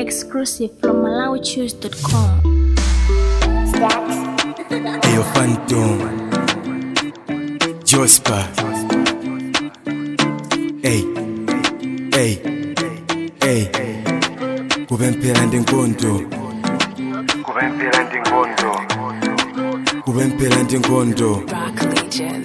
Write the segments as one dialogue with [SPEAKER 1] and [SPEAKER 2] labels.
[SPEAKER 1] Exclusive from MalawiChoose.com.
[SPEAKER 2] Eyo Phantom Jospa Ey Ey Ey Kube mphela ndinkonto
[SPEAKER 3] kube mpela ndingondo
[SPEAKER 2] Kube mphela ndinkonto
[SPEAKER 3] kube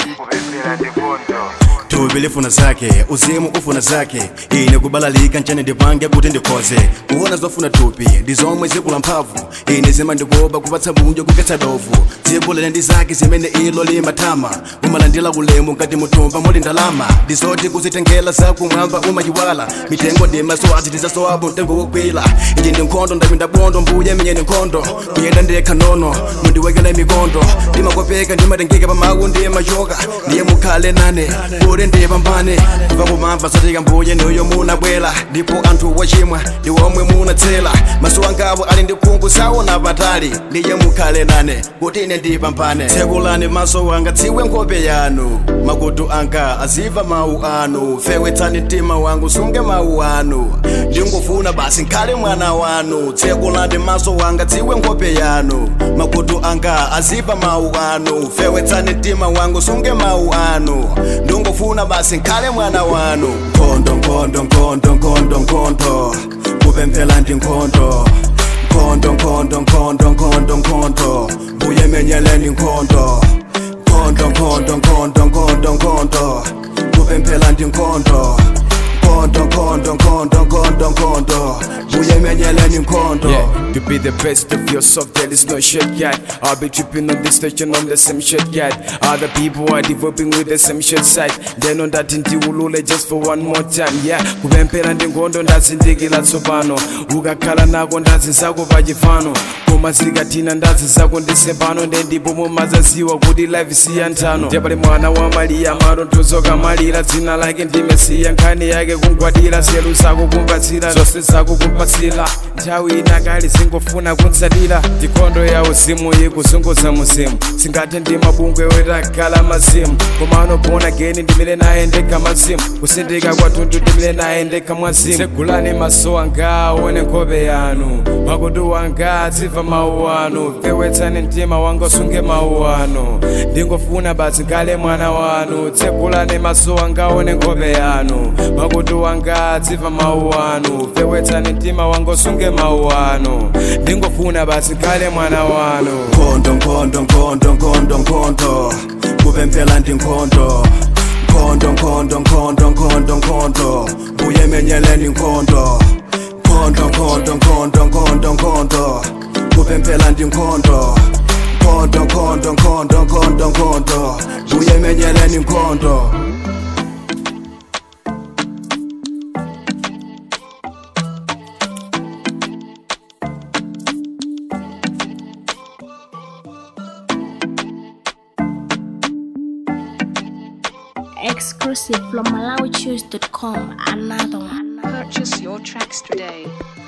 [SPEAKER 3] mpela ndingondo
[SPEAKER 2] Thubi lifuna zakhe uzimu ufuna zakhe ine kubalalika ntshane ndipange kuti ndikhoze kuona zofuna thupi ndizomwe zikula mphamvu ine zima ndikoba kupatsa bunjo kukhetsa dovu dziko ndi zake zimene ilo limathama umalandira kulemu ngati muthumba muli ndalama ndizoti kuzitengela zakumwamba umayiwala mitengo ndimasowazi ndizasowapo mtengo wokwila iji ndi nkhondo ndapinda bondo mbuye menye ndi nkhondo kuyenda ndekha nono mundiwekela mikondo ndimakopeka ndimatengeka pamawu ndiye machoka ndiye mukhale nane kuti ndipambane kuva kumamva zatika mbuye niyo munabwera ndipo anthu wachimwa ndi omwe munatsela maso angawo ali ndi khungu saona patali ndiye mukhale nane kuti ine ndipambane tsekulani maso wanga tsiwe nkhope yanu makutu anga aziva mawu anu fewetsani mtima wangu sunge mawu anu ndingofuna basi nkhale mwana wanu tsekulani maso wanga tsiwe nkhope yanu makutu anga aziva mawu anu fewetsani mtima wangu sunge mawu anu ndingofuna basi nkhale mwana wanu nkhondo nkhondo nkhondo nkhondo nkhondo kupemphela ndi nkhondo nkhondo nkhondo nkhondo nkhondo nkhondo mbuye menyeleni nkhondo nkhondo nkhondo nkhondo nkhondo nkhondo kupemphela ndi nkhondo nkhondo nkhondo nkhondo nkhondo nkhondo mbuye menyeleni nkhondo
[SPEAKER 4] Yeah, you be the best of yourself, there is no shit yet. I'll be tripping on this station on the same shit yet. Other people are developing with the same shit side. Then on that ndiwulule just for one more time. Yeah, kupemphera ndi nkhondo ndazindikira tsopano. Ukakhala nako ndazi zako pachifano. Koma zikathina ndazi zako ndisempano nde ndipo mumazaziwa kuti life siyanthano. Ndepale mwana wa Mariya maronthozoka malira dzina lake ndimesiya nkhani yake kungwadira zelu zako kumpatsira zonse zako kumpatsira nthawi inakali zingofuna kuntsatira ndikhondo ya uzimu ikuzunguza muzimu singathe ndi mabungwe wetakhala mazimu koma anogona geni ndimile naye ndekha mazimu kusindika kwathunthu ndimile naye ndekha mwazimu tsegulani maso anga aone nkhope yanu makutu wanga aziva mawu anu fewetsani mtima wanga usunge mawu anu ndingofuna basi nkhale mwana wanu tsegulani maso anga aone nkhope yanu makutu wanga aziva mawu anu fewetsani mtima wanga usunge mawu anu ndingofuna basi nkhale mwana wanu
[SPEAKER 2] nkhondo nkhondo nkhondo nkhondo nkhondo kupemphela ndi nkhondo nkhondo nkhondo nkhondo nkhondo nkhondo mbuye menyeleni nkhondo nkhondo nkhondo nkhondo nkhondo nkhondo kupemphela ndi nkhondo nkhondo nkhondo nkhondo nkhondo nkhondo mbuye menyeleni nkhondo
[SPEAKER 1] Exclusive from MalawiChoose.com. Another one.
[SPEAKER 5] Purchase your tracks today.